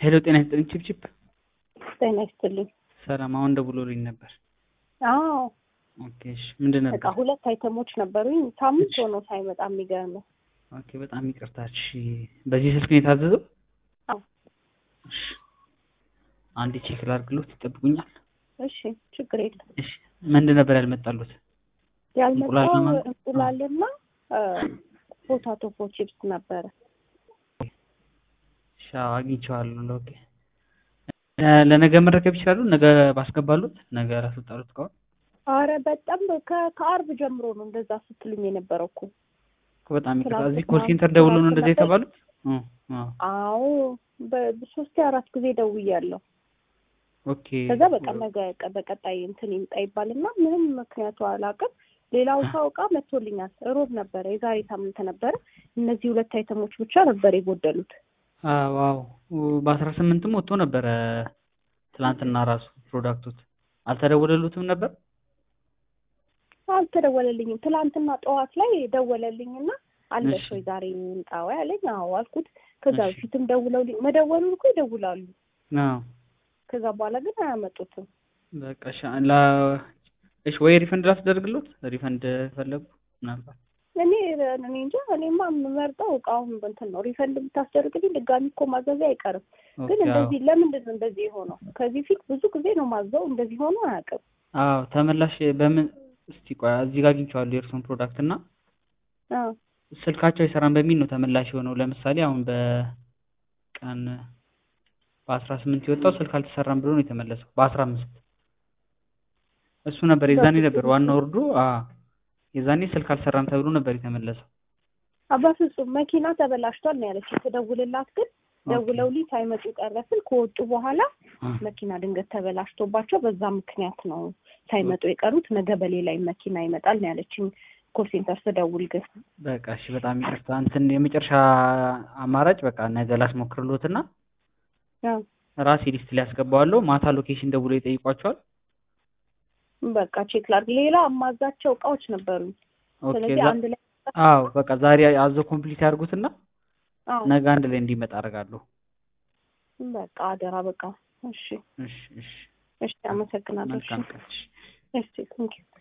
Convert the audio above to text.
ሄሎ ጤና ይስጥልኝ ቺፕቺፕ ጤና ይስጥልኝ። ሰላም አሁን ደውሎልኝ ነበር አዎ ኦኬ እሺ ምንድን በቃ ነበር ሁለት አይተሞች ነበሩኝ። ሳምንት ሆኖ ሳይመጣ የሚገርም ኦኬ በጣም ይቅርታ እሺ በዚህ ስልክ ነው የታዘዘው አዎ። እሺ አንዴ ቼክ ላድርግሎት ይጠብቁኛል እሺ ችግር የለም። እሺ ምንድን ነበር ያልመጣሉት እንቁላል ያልመጣው ለማን- እንቁላልና ፖታቶ ፎ ቺፕስ ነበረ። እሺ አዎ፣ አግኝቼዋለሁ ኦኬ እ ለነገ መረከብ ይችላሉ ነገ ባስገባሉት ነገ ላስወጣሉት ከሆነ አረ በጣም ከ- ከአርብ ጀምሮ ነው እንደዛ ስትሉኝ የነበረው እኮ። እኮ በጣም ይቅርታ ትላንትና- እዚህ ኮል ሴንተር ደውሎ ነው እንደዛ ትላንትና- የተባሉት እ አዎ አዎ በሶስቴ አራት ጊዜ ደውያለሁ። ኦኬ ከዛ በቃ ነገ ቀ- በቀጣይ እንትን ይምጣ ይባልና ምንም ምክንያቱ አላውቅም። ሌላው ሰው እቃ መጥቶልኛል። ሮብ ነበረ፣ የዛሬ ሳምንት ነበረ። እነዚህ ሁለት አይተሞች ብቻ ነበር የጎደሉት። አዎ አዎ በአስራ ስምንትም ወጥቶ ነበረ ትላንትና ራሱ ፕሮዳክቶት አልተደወለሉትም ነበር አልተደወለልኝም። ትላንትና ጠዋት ላይ ደወለልኝና አለሽ እሺ። ወይ ዛሬ ይምጣ ወይ አለኝ። አዎ አልኩት። ከዛ እሺ። በፊትም ደውለውልኝ መደወሉን እኮ ይደውላሉ። አዎ ከዛ በኋላ ግን አያመጡትም። በቃ እሺ ላ እሺ ወይ ሪፈንድ ላስደርግሎት ሪፈንድ ፈለጉ ምናልባት እኔ እኔ እንጃ እኔማ የምመርጠው እቃውን እንትን ነው። ሪፈንድ ብታስደርግልኝ ድጋሚ እኮ ማዘዜ አይቀርም። ግን ኦኬ አዎ እንደዚህ ለምንድን ነው እንደዚህ የሆነው? ከዚህ ፊት ብዙ ጊዜ ነው ማዘው፣ እንደዚህ ሆኖ አያውቅም። አዎ ተመላሽ በምን እስቲ ቆይ እዚህ ጋር አግኝቼዋለሁ የእርሶን ፕሮዳክት እና አዎ ስልካቸው አይሰራም በሚል ነው ተመላሽ የሆነው ለምሳሌ አሁን በቀን በአስራ ስምንት የወጣው ስልክ አልተሰራም ብሎ ነው የተመለሰው በአስራ አምስት እሱ ነበር የዛኔ ነበር ዋና ወርዶ አዎ የዛኔ ስልክ አልሰራም ተብሎ ነበር የተመለሰው አባ ፍጹም መኪና ተበላሽቷል ነው ያለች። የተደውልላት ግን ደውለውልኝ ሳይመጡ ቀረ ስል ከወጡ በኋላ አ፣ መኪና ድንገት ተበላሽቶባቸው በዛ ምክንያት ነው ሳይመጡ የቀሩት። ነገ በሌላ መኪና ይመጣል ነው ያለችኝ። ኮል ሴንተር ስደውል ግን በቃ እሺ በጣም ይቅርታ እንትን የመጨረሻ አማራጭ በቃ ነገ ላስሞክርሎትና አዎ፣ ራሴ ሊስት ላይ ያስገባዋለሁ ማታ ሎኬሽን ደውሎ ይጠይቋቸዋል በቃ ቼክ ላድርግ። ሌላ አማዛቸው እቃዎች ነበሩኝ። ኦኬ ስለዚህ ዛ- አንድ ላይ አዎ በቃ ዛሬ አዞ ኮምፕሊት ያድርጉትና አዎ፣ ነገ አንድ ላይ እንዲመጣ አደርጋለሁ በቃ አደራ። በቃ እሺ፣ እሺ እሺ እሺ፣ አመሰግናለሁ። እሺ፣ መልካም ቀን እሺ እሺ፣ ቴንኪው